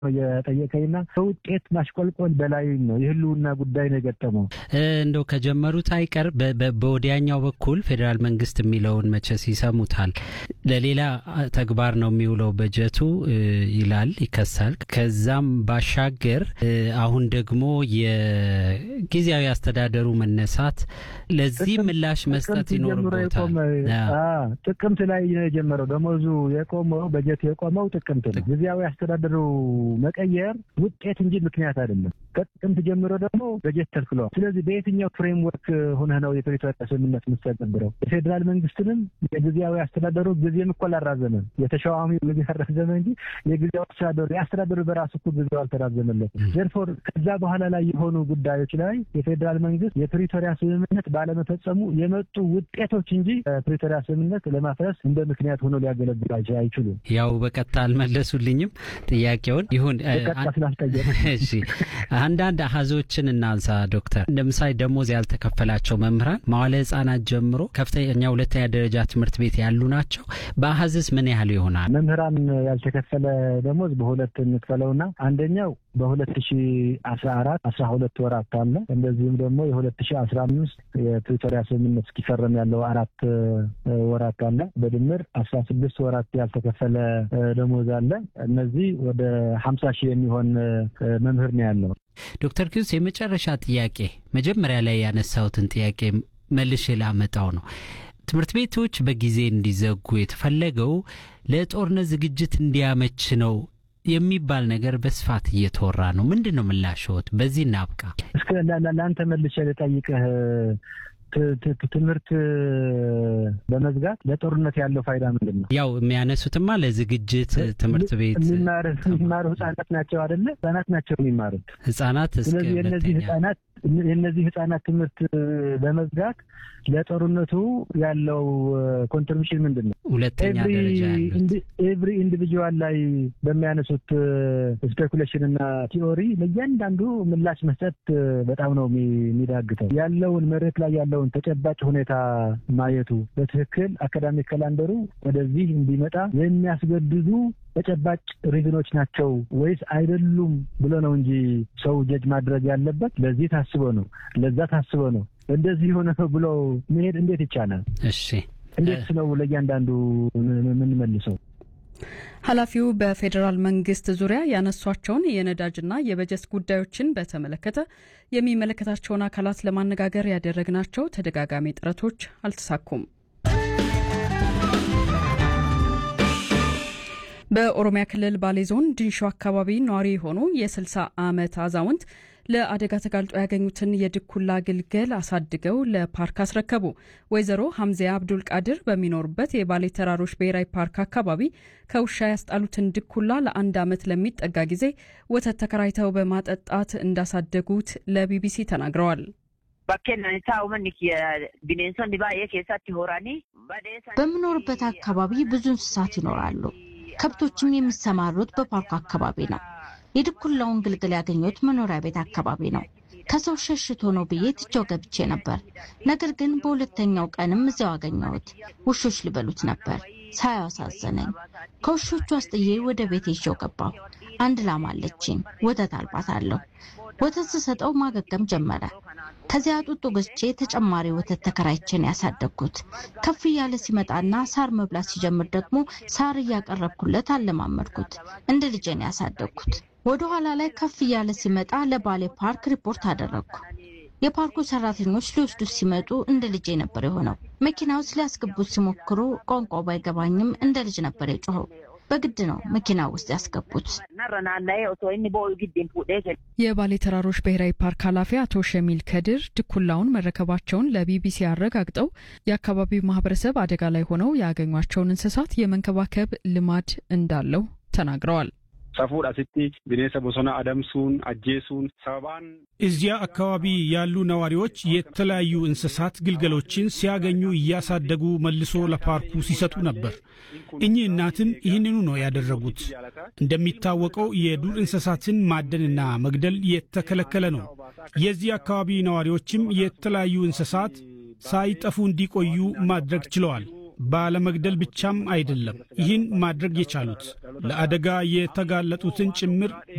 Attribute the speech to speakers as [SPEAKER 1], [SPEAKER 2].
[SPEAKER 1] የጠየቀኝና ከውጤት ማሽቆልቆል በላይ ነው የህልውና ጉዳይ ነው የገጠመው።
[SPEAKER 2] እንደው ከጀመሩት አይቀር በወዲያኛው በኩል ፌዴራል መንግስት የሚለውን መቼስ ይሰሙታል። ለሌላ ተግባር ነው የሚውለው በጀቱ ይላል፣ ይከሳል። ከዛም ባሻገር አሁን ደግሞ የጊዜያዊ አስተዳደሩ መነሳት ለዚህ ምላሽ መስጠት ይኖርበታል።
[SPEAKER 1] ጥቅምት ላይ ነው የጀመረው። ደሞዙ የቆመው በጀት የቆመው ጥቅምት ነው። ጊዜያዊ አስተዳደሩ መቀየር ውጤት እንጂ ምክንያት አይደለም። ከጥቅምት ጀምሮ ደግሞ በጀት ተልክለዋል። ስለዚህ በየትኛው ፍሬምወርክ ሆነህ ነው የፕሪቶሪያ ስምምነት የምትተገብረው? የፌዴራል መንግስትንም የጊዜያዊ አስተዳደሩ ጊዜም እኮ አላራዘመም። የተሿሚ ጊዜ አራዘመ እንጂ የጊዜያዊ አስተዳደሩ የአስተዳደሩ በራሱ እኮ ጊዜው አልተራዘመለትም። ዘርፎር ከዛ በኋላ ላይ የሆኑ ጉዳዮች ላይ የፌዴራል መንግስት የፕሪቶሪያ ስምምነት ባለመፈጸሙ የመጡ ውጤቶች እንጂ ፕሪቶሪያ ስምምነት ለማፍረስ እንደ ምክንያት ሆኖ ሊያገለግሉ አይችሉም።
[SPEAKER 2] ያው በቀጥታ አልመለሱልኝም ጥያቄውን ይሁን እሺ አንዳንድ አሀዞችን እናንሳ ዶክተር ለምሳሌ ደሞዝ ያልተከፈላቸው መምህራን መዋለ ህጻናት ጀምሮ ከፍተኛ ሁለተኛ ደረጃ ትምህርት ቤት ያሉ ናቸው በአሀዝስ ምን ያህል ይሆናል
[SPEAKER 1] መምህራን ያልተከፈለ ደሞዝ በሁለት እንክፈለውና አንደኛው በሁለት ሺ አስራ አራት አስራ ሁለት ወራት አለ እንደዚሁም ደግሞ የሁለት ሺ አስራ አምስት የፕሪቶሪያ ስምምነት እስኪፈረም ያለው አራት ወራት አለ በድምር አስራ ስድስት ወራት ያልተከፈለ ደሞዝ አለ እነዚህ ወደ ሀምሳ ሺህ የሚሆን መምህር ነው ያለው
[SPEAKER 2] ዶክተር ኪዩስ የመጨረሻ ጥያቄ መጀመሪያ ላይ ያነሳሁትን ጥያቄ መልሼ ላመጣው ነው ትምህርት ቤቶች በጊዜ እንዲዘጉ የተፈለገው ለጦርነት ዝግጅት እንዲያመች ነው የሚባል ነገር በስፋት እየተወራ ነው። ምንድን ነው ምላሽዎት? በዚህ እናብቃ።
[SPEAKER 1] እስከ ለአንተ መልሼ ልጠይቅህ ትምህርት በመዝጋት ለጦርነት ያለው ፋይዳ ምንድን ነው?
[SPEAKER 2] ያው የሚያነሱትማ ለዝግጅት ትምህርት ቤት
[SPEAKER 1] የሚማሩ ህጻናት ናቸው አይደለ? ህጻናት ናቸው የሚማሩት
[SPEAKER 2] ህጻናት።
[SPEAKER 1] ስለዚህ የእነዚህ ህጻናት የእነዚህ ህጻናት ትምህርት በመዝጋት ለጦርነቱ ያለው ኮንትሪቢሽን ምንድን ነው?
[SPEAKER 2] ሁለተኛ ደረጃ
[SPEAKER 1] ኤቭሪ ኢንዲቪጁዋል ላይ በሚያነሱት ስፔኩሌሽን እና ቲዎሪ ለእያንዳንዱ ምላሽ መስጠት በጣም ነው የሚዳግተው። ያለውን መሬት ላይ ያለውን ተጨባጭ ሁኔታ ማየቱ በትክክል አካዳሚክ ካላንደሩ ወደዚህ እንዲመጣ የሚያስገድዱ ተጨባጭ ሪዝኖች ናቸው ወይስ አይደሉም ብሎ ነው እንጂ ሰው ጀጅ ማድረግ ያለበት። ለዚህ ታስቦ ነው፣ ለዛ ታስቦ ነው፣ እንደዚህ የሆነ ነው ብሎ መሄድ እንዴት ይቻላል?
[SPEAKER 2] እሺ
[SPEAKER 1] እንዴት ነው ለእያንዳንዱ የምንመልሰው?
[SPEAKER 3] ኃላፊው በፌዴራል መንግስት ዙሪያ ያነሷቸውን የነዳጅና የበጀት ጉዳዮችን በተመለከተ የሚመለከታቸውን አካላት ለማነጋገር ያደረግናቸው ተደጋጋሚ ጥረቶች አልተሳኩም። በኦሮሚያ ክልል ባሌ ዞን ድንሾ አካባቢ ነዋሪ የሆኑ የ60 ዓመት አዛውንት ለአደጋ ተጋልጦ ያገኙትን የድኩላ ግልገል አሳድገው ለፓርክ አስረከቡ። ወይዘሮ ሀምዚያ አብዱል ቃድር በሚኖሩበት የባሌ ተራሮች ብሔራዊ ፓርክ አካባቢ ከውሻ ያስጣሉትን ድኩላ ለአንድ ዓመት ለሚጠጋ ጊዜ ወተት ተከራይተው በማጠጣት እንዳሳደጉት ለቢቢሲ ተናግረዋል።
[SPEAKER 4] በምኖርበት አካባቢ ብዙ እንስሳት ይኖራሉ። ከብቶችም የሚሰማሩት በፓርኩ አካባቢ ነው። የድኩላውን ግልግል ያገኘሁት መኖሪያ ቤት አካባቢ ነው። ከሰው ሸሽቶ ነው ብዬ ትቼው ገብቼ ነበር። ነገር ግን በሁለተኛው ቀንም እዚያው አገኘሁት። ውሾች ሊበሉት ነበር። ሳያው አሳዘነኝ። ከውሾቹ አስጥዬ ወደ ቤት ይዤው ገባሁ። አንድ ላም አለችኝ። ወተት አልባታለሁ። ወተት ስሰጠው ማገገም ጀመረ። ከዚያ ጡጦ ገዝቼ ተጨማሪ ወተት ተከራይቼን ያሳደግኩት። ከፍ እያለ ሲመጣና ሳር መብላት ሲጀምር ደግሞ ሳር እያቀረብኩለት አለማመድኩት። እንደ ልጄን ያሳደግኩት። ወደ ኋላ ላይ ከፍ እያለ ሲመጣ ለባሌ ፓርክ ሪፖርት አደረግኩ። የፓርኩ ሰራተኞች ሊወስዱት ሲመጡ እንደ ልጄ ነበር የሆነው። መኪና ውስጥ ሊያስገቡት ሲሞክሩ ቋንቋው ባይገባኝም እንደ ልጅ ነበር የጮኸው። በግድ ነው መኪና ውስጥ ያስገቡት።
[SPEAKER 3] የባሌ ተራሮች ብሔራዊ ፓርክ ኃላፊ አቶ ሸሚል ከድር ድኩላውን መረከባቸውን ለቢቢሲ አረጋግጠው የአካባቢው ማህበረሰብ አደጋ ላይ ሆነው ያገኟቸውን እንስሳት የመንከባከብ ልማድ እንዳለው ተናግረዋል።
[SPEAKER 5] ሰፉድ አስቲ ቢኔሰ ቦሶና አደምሱን አጄሱን ሰባን
[SPEAKER 6] እዚያ አካባቢ ያሉ ነዋሪዎች የተለያዩ እንስሳት ግልገሎችን ሲያገኙ እያሳደጉ መልሶ ለፓርኩ ሲሰጡ ነበር። እኚህ እናትም ይህንኑ ነው ያደረጉት። እንደሚታወቀው የዱር እንስሳትን ማደንና መግደል የተከለከለ ነው። የዚህ አካባቢ ነዋሪዎችም የተለያዩ እንስሳት ሳይጠፉ እንዲቆዩ ማድረግ ችለዋል። ባለመግደል ብቻም አይደለም ይህን ማድረግ የቻሉት ለአደጋ የተጋለጡትን ጭምር